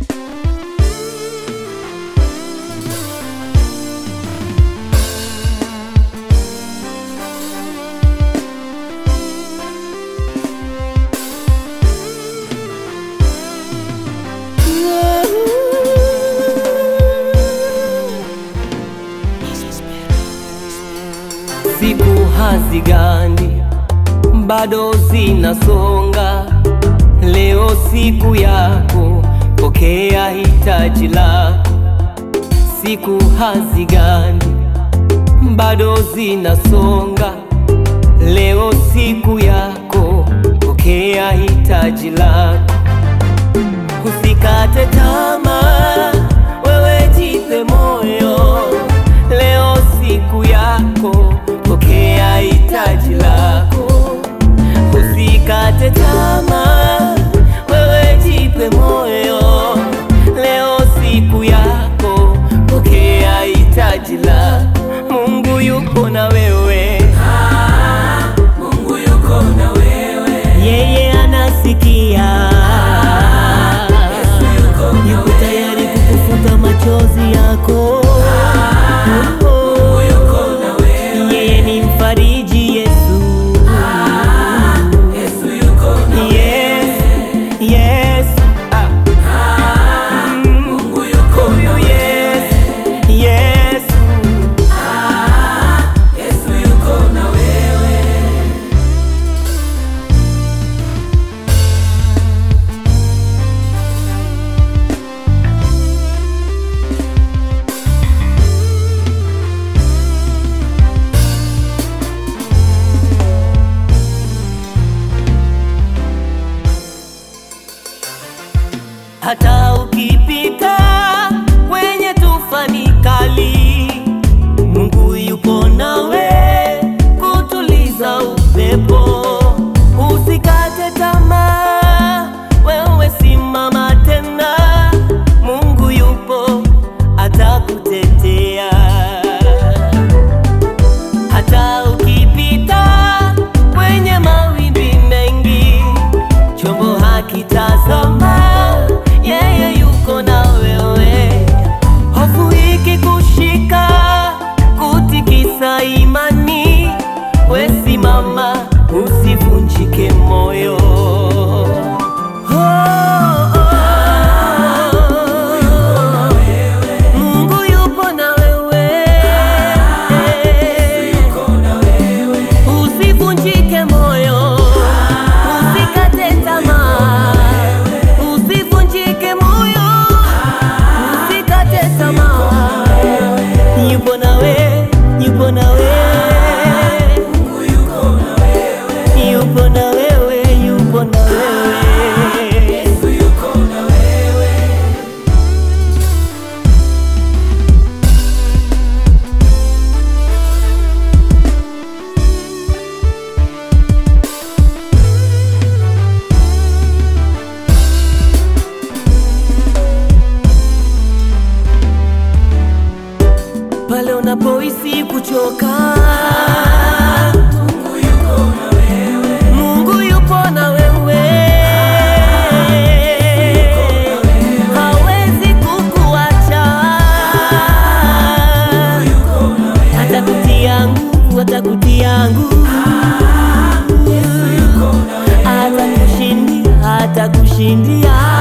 Siku hazigandi, bado zinasonga. Leo siku yako, pokea hitaji lako. Siku hazigandi, bado zinasonga. Leo siku yako, pokea hitaji lako. Usikate tamaa, wewe jipe moyo. Leo siku yako, pokea hitaji lako. Usikate tamaa, wewe jipe moyo. Leo siku yako, pokea hitaji lako. Mungu yuko na wewe, Mungu yuko na wewe, yeye anasikia. yuko na Yuko tayari kukufuta machozi yako. yuko na wewe, Yeye ni mfariji Yesu. Yesu yuko na Yes, yes. Ah, Mungu yuko na yes, yes. Yesu yuko na wewe, Hata ukipita kwenye tufani kali, Mungu yupo nawe kutuliza upepo. Usikate tamaa, wewe simama tena, Mungu yupo atakutetea. Hata ukipita kwenye mawimbi mengi, chombo hakitazama, yeye yuko na wewe. Hofu ikikushika, kutikisa imani, we simama, usivunjike moyo. Oh, oh. Mungu yupo na wewe. yuko na wewe, Usivunjike moyo, usikate tamaa, usivunjike moyo, usikate tamaa. Yupo nawe, yupo nawe, Mungu yuko na wewe, yupo na wewe, yupo na wewe. Yesu yuko na wewe, Pale unapohisi kuchoka, Mungu yuko na wewe, Mungu yupo na wewe. Hawezi kukuacha. yuko na wewe, Atakutia nguvu, atakutia nguvu, Yesu yuko na wewe, atakushindia, atakushindia.